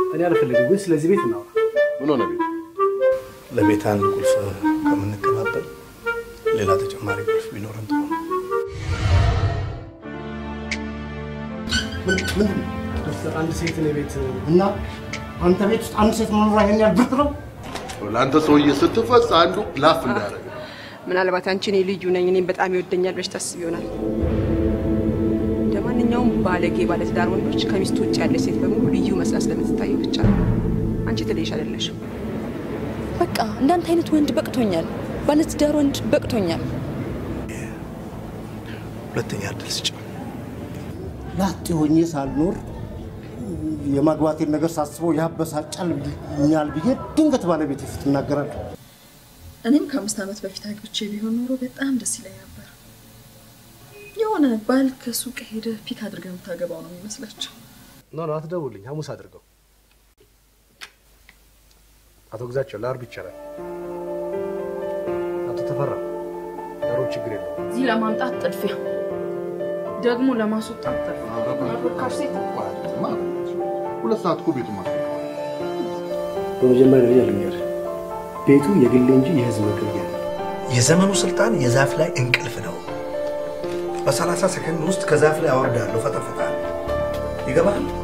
እኔ አልፈልግም፣ ግን ስለዚህ ቤት እናውራ። ምን ሆነ ቤት? ለቤት አንድ ቁልፍ ከምንቀባበል ሌላ ተጨማሪ ቁልፍ ቢኖረን ጥሩ ነው። አንድ ሴት እኔ ቤት እና አንተ ቤት ውስጥ አንድ ሴት መኖር ይሄን ያህል ብርቅ ነው? ለአንተ ሰውዬ ስትፈጽ አንዱ ላፍ እንዳያደርግ ምናልባት አንቺ እኔ ልዩ ነኝ እኔም በጣም ይወደኛል ብለሽ ታስብ ይሆናል። እንደ ማንኛውም ባለጌ ባለትዳር ወንዶች ከሚስቱ ውጭ ያለች ሴት በሙሉ ልዩ መስላ ስለምትታየው ብቻ ነው። አንቺ ትለይሽ አይደለሽም። በቃ እንዳንተ አይነት ወንድ በቅቶኛል። ባለትዳር ወንድ በቅቶኛል። ሁለተኛ እድል ስጭ። ላጤ ሆኜ ሳልኖር የማግባቴን ነገር ሳስበው ያበሳጫልኛል ብዬ ድንገት ባለቤት ፊት እናገራለሁ። እኔም ከአምስት ዓመት በፊት አግብቼ ቢሆን ኖሮ በጣም ደስ ይለኝ ነበር። የሆነ ባል ከሱቅ ሄደ ፒክ አድርገህ የምታገባው ነው የሚመስላቸው። ኖ ኖ፣ አትደውልኝ፣ ሐሙስ አድርገው። አቶ ግዛቸው ለአርብ ይቻላል። አቶ ተፈራ ለሮብ ችግር የለውም። እዚህ ለማምጣት ጥድፊያ፣ ደግሞ ለማስወጣት ጥድፊያ። ርካሽ ሴት ሁለት ሰዓት እኮ ቤቱ ማለት በመጀመሪያ ደረጃ ልንገርህ፣ ቤቱ የግሌ እንጂ የህዝብ መገልገያ ነው። የዘመኑ ስልጣን የዛፍ ላይ እንቅልፍ ነው። በሰላሳ ሰከንድ ውስጥ ከዛፍ ላይ አወርዳለሁ፣ ፈጠፈጣለሁ። ይገባል?